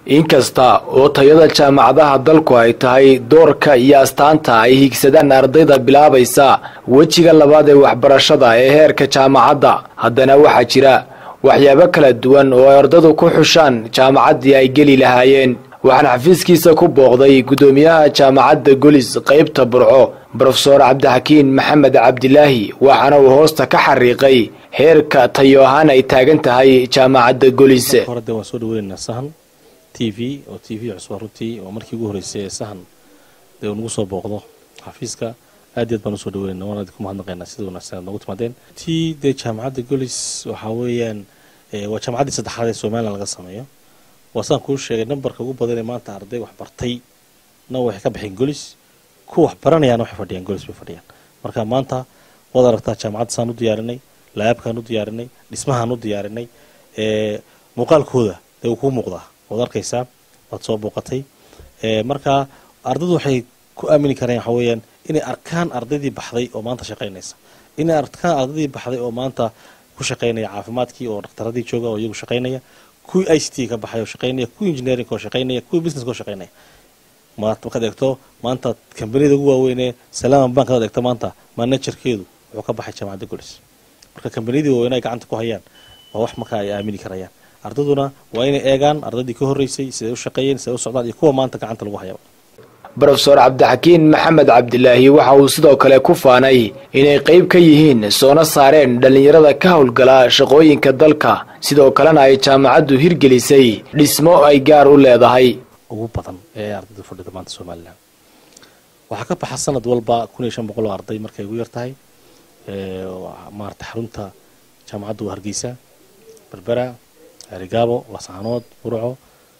inkasta oo tayada jaamacadaha dalku ay tahay doorka iyo astaanta ay higsadaan ardayda bilaabaysa wejiga labaad ee waxbarashada ee heerka jaamacadda haddana waxaa jira waxyaabo kala duwan oo ay ardadu ku xushaan jaamacaddii ay geli lahaayeen waxaana xafiiskiisa ku booqday guddoomiyaha jaamacadda golis qaybta burco brofesor cabdixakiin maxamed cabdilaahi waxaana uu hoosta ka xariiqay heerka tayo ahaan ay taagan tahay jaamacadda golis horde waan soo dhaweynaynaa sahan t v oo t v cusba runtii oo markii ugu horreysay ee sahan dee uu nagu soo booqdo xafiiska aad iyaad baan usoo dhaweynayna waan idinku mahadnaqaynaa sida wanaagsan aad noogu timaadeen tii dee jaamacadda golis waxaa weeyaan waa jaamacaddii saddexaad ee somalilan laga sameeyo waa saan kuu sheegay nambarka ugu badan ee maanta arday wax bartay na waxay ka baxeen golis kuwa wax baranayaana waxay fadhiyaan golis bay fadhiyaan marka maanta waad aragtaa jaamacadda saan u diyaarinay laabkaan u diyaarinay dhismahaan u diyaarinay muuqaalkooda dee uu kuu muuqdaa waad arkaysaa waad soo booqatay marka ardaydu waxay ku aamini kareen waxa weeyaan inay arkaan ardaydii baxday oo maanta shaqaynaysa inay arkaan ardaydii baxday oo maanta ku shaqaynaya caafimaadkii oo dhakhtaradii jooga oo iyagu shaqaynaya kuwii i c t ka baxay oo shaqaynaya kuwii engineering oo shaqaynaya kuwii businesska oo shaqaynaya markaad eegto maanta kambaniyada ugu waaweynee salaama bank hadaad eegto maanta managerkeedu wuxuu ka baxay jaamacadda golis marka kambaniyadii waaweyn ay gacanta ku hayaan waa wax marka ay aamini karayaan ardayduna waa inay eegaan ardaydii ka horreysay siday u shaqeeyeen siday u socdaan iyo kuwa maanta gacanta lagu hayaba brofesor cabdixakiin maxamed cabdilaahi waxa uu sidoo kale ku faanay inay qayb ka yihiin soona saareen dhallinyarada ka howlgala shaqooyinka dalka sidoo kalena ay jaamacaddu hirgelisay dhismo ay gaar u leedahay ugu badan ee ardayda fadhida maanta somalilan waxaa ka baxa sanad walba kun iyo shan boqol oo arday markay ugu yar tahay maarata xarunta jaamacadda waa hargeysa berbera arigaabo laascaanood burco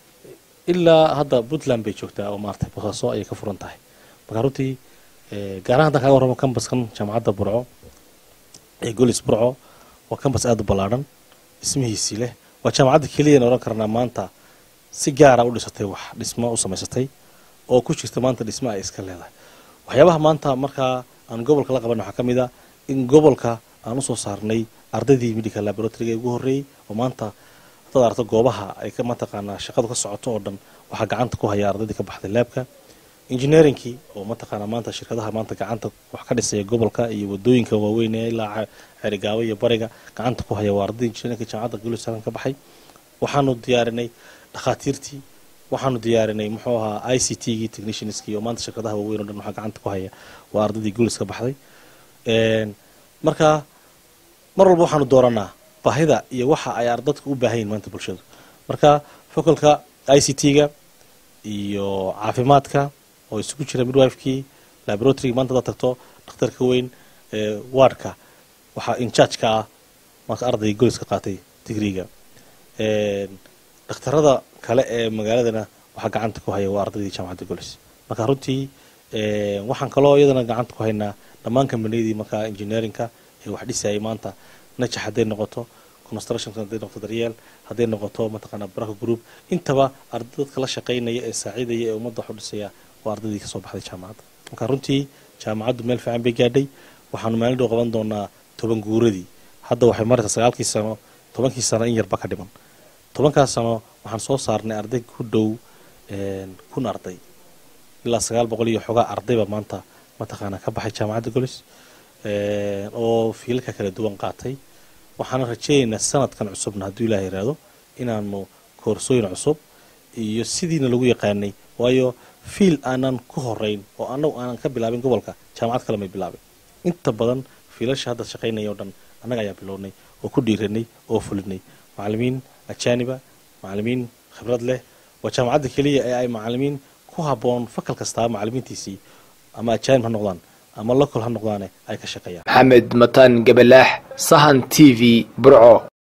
ilaa hadda puntland bay joogtaa oo maarata bosaaso ayay ka furan tahay marka runtii gaarahan haddaan kaga warramo kambaskan jaamacadda burco ee golis burco waa kambas aada u ballaadhan dhismihiisii leh waa jaamacadda keliyana odhan karnaa maanta si gaara u dhisatay wax dhismo u samaysatay oo ku jirta maanta dhismo ay iska leedahay waxyaabaha maanta markaa aan gobolka la qaban waxaa ka mid a in gobolka aan usoo saarnay ardaydii medical laboratoryga ugu horreeyey oo maanta hadaad aragto goobaha ay ka mataqaanaa shaqadu ka socoto oo dhan waxaa gacanta ku haya ardaydii ka baxday laabka engineeringkii oo mataqaanaa maanta shirkadaha maanta gacanta wax ka dhisaya gobolka iyo wadooyinka waaweyn ee ilaa xerigaabo iyo bariga gacanta ku haya waa ardayda engineerinka jaamacadda gulisalan ka baxay waxaanu diyaarinay dhakhaatiirtii waxaanu diyaarinay muxuu ahaa i c t gii technicianskii oo maanta shirkadaha waaweyn o dhan waxaa gacanta ku haya waa ardaydii gulis ka baxday marka mar walba waxaanu dooranaa baahida iyo waxa ay ardadka u baahan yihin maanta bulshadu marka focolka i c t-ga iyo caafimaadka oo isugu jira midwifekii laboratoryga maanta hadaad tagto dhakhtarka weyn wardka waxaa inchargeka ah marka arday golis ka qaatay digriga dhakhtarada kale ee magaaladana waxaa gacanta ku haya waa ardaydii jaamacadda golis marka runtii waxaan kaloo iyadana gacanta ku haynaa dhammaan kambaniyadii markaa engineeringka ee wax dhisayay maanta najax hadday noqoto construction hadday noqoto daryeel hadday noqoto mataqaanaa baraka group intaba arday dadka la shaqaynaya ee saaciidaya ee ummadda wax u dhisaya waa ardaydii kasoo baxday jaamacadda marka runtii jaamacaddu meel fiican bay gaadhay waxaanu maalin dhow qaban doonaa toban guuradii hadda waxay maraysaa sagaalkii sano tobankii sano in yarba ka dhiman tobankaas sano waxaan soo saarnay arday ku dhow kun arday ilaa sagaal boqol iyo xogaa ardayba maanta mataqaanaa ka baxay jaamacadda golis oo fiilalka kala duwan qaatay waxaana rajeynaynaa sanadkan cusubna hadduu ilaah yiraahdo inaanu koorsooyin cusub iyo sidiina lagu yaqaanay waayo fiil aanan ku horeyn oo anagu aanan ka bilaabin gobolka jaamacad kale may bilaabin inta badan fiilasha hadda shaqaynaya o dhan annaga ayaa bilownay oo ku dhiiranay oo fulinay macalimiin ajaaniba macalimiin khibrad leh waa jaamacadda keliya ee ay macalimiin ku habboon fakal kastaa macalimiintiisii ama ajaanib ha noqdaan ama lokol ha noqdaane ay ka shaqeeyaan maxamed mataan gabalaax sahan t v burco